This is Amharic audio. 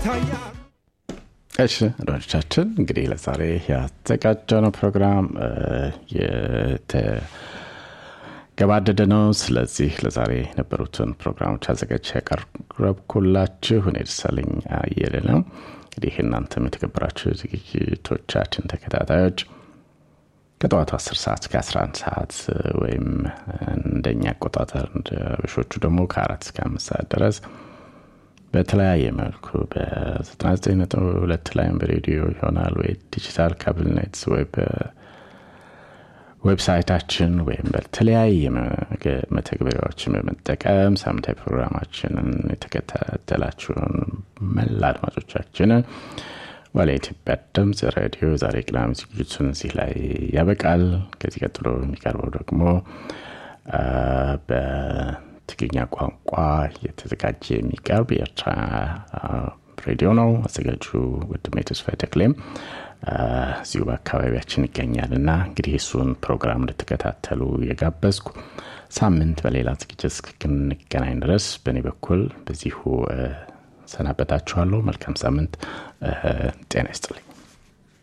ይታያል እሺ አድማጮቻችን እንግዲህ ለዛሬ ያዘጋጀነው ፕሮግራም የተገባደደ ነው። ስለዚህ ለዛሬ የነበሩትን ፕሮግራሞች አዘጋጅ ያቀረብኩላችሁ እኔ ደሳለኝ አየለ ነው። እንግዲህ እናንተም የተከበራችሁ ዝግጅቶቻችን ተከታታዮች ከጠዋቱ 10 ሰዓት እስከ 11 ሰዓት ወይም እንደኛ አቆጣጠር በሾቹ ደግሞ ከአራት እስከ አምስት ሰዓት ድረስ በተለያየ መልኩ በ99.2 ላይም በሬዲዮ ይሆናል ወይ ዲጂታል ካብልኔት ወይ በዌብሳይታችን ወይም በተለያየ መተግበሪያዎችን በመጠቀም ሳምንታዊ ፕሮግራማችንን የተከታተላችሁን መላ አድማጮቻችንን ዋለ ኢትዮጵያ ድምፅ ሬዲዮ ዛሬ ቅዳሜ ዝግጅቱን እዚህ ላይ ያበቃል። ከዚህ ቀጥሎ የሚቀርበው ደግሞ በትግርኛ ቋንቋ የተዘጋጀ የሚቀርብ የኤርትራ ሬዲዮ ነው። አዘጋጁ ወንድሜ ተስፋዬ ተክሌም እዚሁ በአካባቢያችን ይገኛል እና እንግዲህ እሱን ፕሮግራም እንድትከታተሉ የጋበዝኩ ሳምንት በሌላ ዝግጅት እስክንገናኝ ድረስ በእኔ በኩል በዚሁ ሰናበታችኋለሁ። መልካም ሳምንት። ጤና ይስጥልኝ።